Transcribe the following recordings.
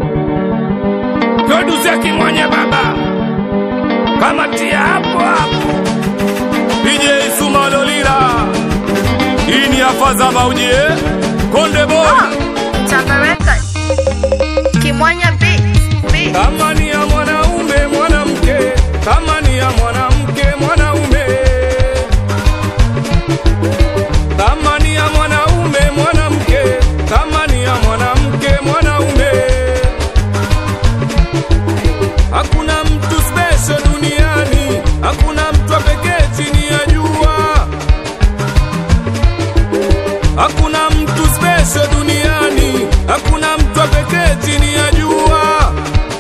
Producer Kimwanya baba, kamatia hapo hapo. DJ Sumalolila, hii ni afaza maujie Konde Boy, Chapa Record. Kimwanya Beats. Beats. kama ni ya mwanaume mwanamke, kama ni ya mwanamke mwanaume, kama ni ya mwanaume mwanamke, kama ni ya mwanamke mwanaume. Hakuna mtu special duniani, hakuna mtu wa pekee chini ya jua. Hakuna mtu special duniani, hakuna mtu wa pekee chini ya jua.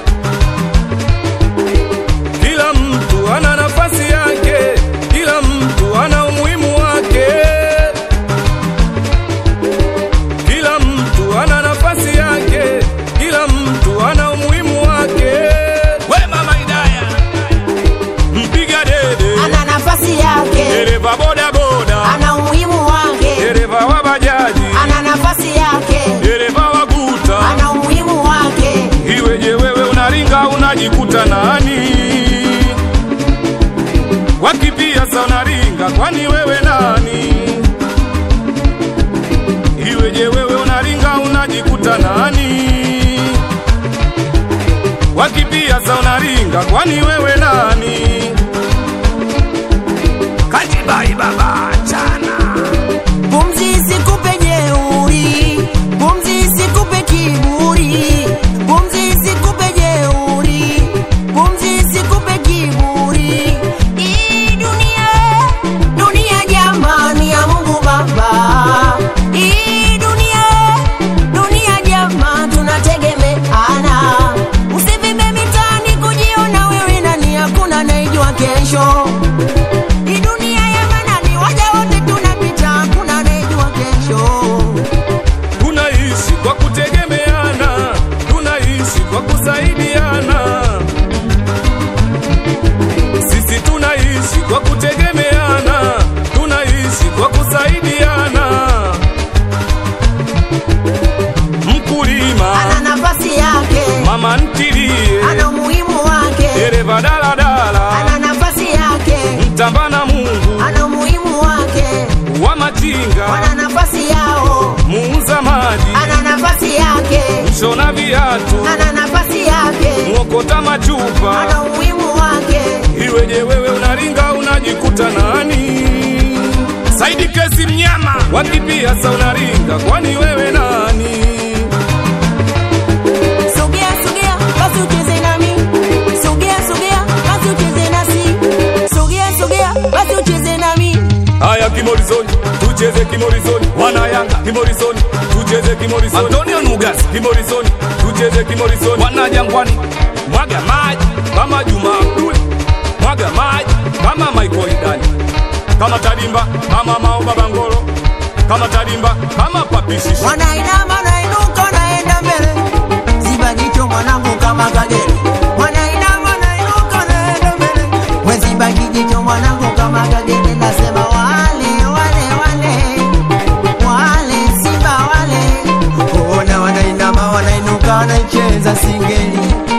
Kila mtu ana nafasi yake, kila mtu ana umuhimu wake. Kila mtu ana nafasi yake, kila mtu ana umuhimu wake. We mama Idaya, mpiga dede, ana nafasi yake, dereva boda boda, ana umuhimu wake, dereva wa bajaji, ana nafasi yake, dereva wa guta. ana umuhimu wake, Iweje wewe unaringa unajikuta nani? Wakipia sa unaringa, kwani wewe nani? Iweje wewe unaringa unajikuta nani? Wakipia sa unaringa, kwani wewe nani? Kajibai baba chana pumzi isikupe jeuri, pumzi isikupe kiburi, pumzi isikupe jeuri, pumzi isikupe kiburi. Hii dunia, dunia jamani ya Mungu Baba, hii dunia, dunia jamani tunategemeana, usivime mitaani kujiona wewe nani, hakuna anayejua kesho. Hii dunia ya manani, waja wote tunapita, hakuna anayejua kesho. tunaishi kwa kutegemeana, tunaishi kwa kusaidiana. Sisi tunaishi kwa kutegemeana, tunaishi kwa kusaidiana. Mkulima, Ana nafasi yake, mama ntilie, ana umuhimu wake, dereva daladala, ana nafasi yake, mtamba na Mungu ana umuhimu wake, wa machinga, wana nafasi yao, muuza maji, ana nafasi yake, mshona viatu, ana nafasi yake, mwokota machupa ana umuhimu wake. Iweje wewe unaringa unajikuta nani? Saidi kesi mnyama wakipia sa unaringa, kwani wewe nani? Sogea sogea, basi ucheze nami. Sogea sogea, basi ucheze nasi. Sogea sogea, basi ucheze nami. Haya kimorizoni, tucheze kimorizoni, wana Yanga kimorizoni, tucheze kimorizoni, Antonio Nugas kimorizoni, tucheze kimorizoni, wana Jangwani, mwaga maji kama Juma Abdul, mwaga maji kama Michael Idani, kama Tadimba, kama Mao Babangolo, kama Tadimba, kama Papishishi. Wanainama nainuka naenda mbele. Ziba jicho mwanangu kama kagere. Wanainama nainuka naenda mbele. We ziba jicho mwanangu kama kagere. Nasema wale wale wale. Wale simba wale. Ona wanainama wanainuka wanaicheza singeli.